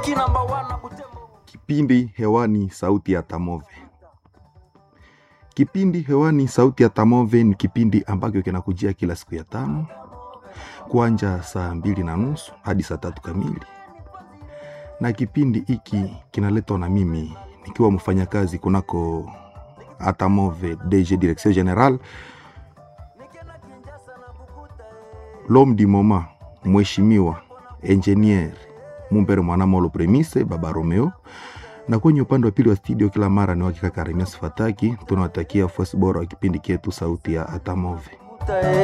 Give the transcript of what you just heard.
Kipindi hewani sauti ya Tamove. Kipindi hewani sauti ya Tamove ni kipindi ambacho kinakujia kila siku ya tano kuanja saa mbili na nusu hadi saa tatu kamili, na kipindi hiki kinaletwa na mimi nikiwa mfanyakazi kunako Atamove DG Direction General L'homme du moment, mheshimiwa engineer Mumbere Mwanamolo Premise Baba Romeo, na kwenye upande wa pili wa studio kila mara ni wakika Karimias Fataki. Tunawatakia fuasi bora wa kipindi chetu sauti ya Atamove.